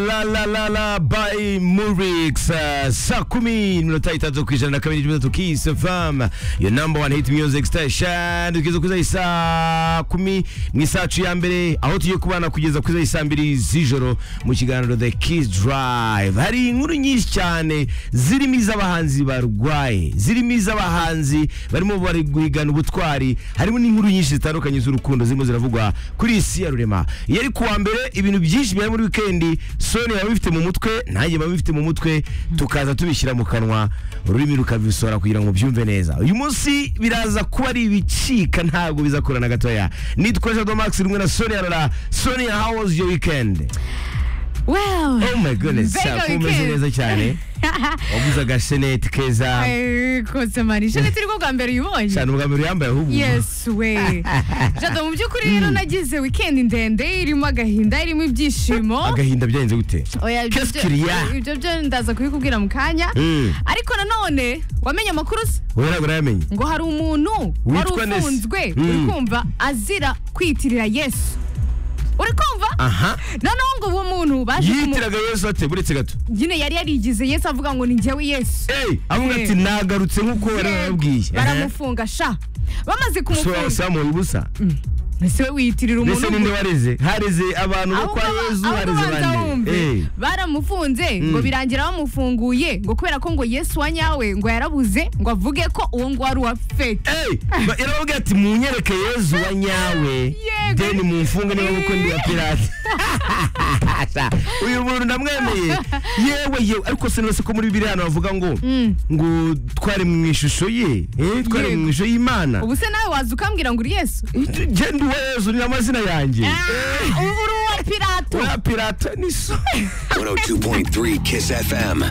la la la la by Murix. Uh, saa kumi ndilo taita tukijana na kamili tumezo Kiss FM. Your number one hit music station. Tukizo kuza isaa kumi mu isaa cu ya mbere aho tugiye kubana kugeza kuza isaa mbiri z'ijoro mu kiganiro The Kiss Drive. Hari inkuru nyinshi cyane zirimo iz'abahanzi barwaye, zirimo iz'abahanzi barimo bari guhigana ubutwari, harimo n'inkuru nyinshi zitandukanye z'urukundo zirimo ziravugwa kuri iyi si ya rurema. Yari kuwa mbere ibintu byinshi byari muri wikendi soni yaba bifite mu mutwe nanjye yaba bifite mu mutwe tukaza tubishyira mu kanwa ururimi rukabisohora kugira ngo byumve neza uyu munsi biraza kuba ari ibicika ntabwo bizakorana gatoya nitwa jado max rumwe na soni arara soni how was your weekend Well, oh my goodness Very sako good umeze weekend. neza cyane waguze agasheneti keza Eh, kose mari shana turi ko bwa mbere uyibonye cyane ubwa mbere uyambaye ahubwo yes we jado mu by'ukuri rero nagize weekend ndende irimo agahinda irimo ibyishimo agahinda byagenze gute Oya, ibyo Qu'est-ce byo- qu'il y a? ibyo byo ndaza kubikubwira mu kanya Mm. ariko nanone wamenye amakuru se wowe ntabwo urayamenya ngo hari umuntu wari Witwa Nesi. ufunzwe Mm. uri kumva azira kwiyitirira yesu uri kumva aha noneho ngo uwo muntu baje kumu- yitiraga yesu ate buretse gato nyine yari yarigize yesu avuga ngo ni njyewe yesu eyi avuga ati nagarutse nk'uko wari wababwiye baramufunga sha bamaze kumufunga samuye ubusa ese we wiyitirira umuntu mbese ninde ngo- wareze hareze abantu bo ahubwo kwa aba- yezu ahubwo hareze banza wumve. bande baramufunze ngo birangira bamufunguye ngo kubera ko ngo yesu wa nyawe ngo yarabuze ngo avuge ko uwo ngo wari uwa feke yarababwira ati munyereke yezu wa nyawe Yego. deni mumfunge niba kuko ndi wa pirate Sa, uyu muntu ndamwemeye yewe yewe ariko sinose ko muri bibiliya hano bavuga ngo ngo twari mu ishusho ye eh, twari Yego. mu ishusho y'imana ubu se nawe waza ukambwira ngo uri yesu genda uwa yezu ni amazina yanjye Ah, ubu uri uwa pirato wa pirate ni so 102.3 Kiss FM.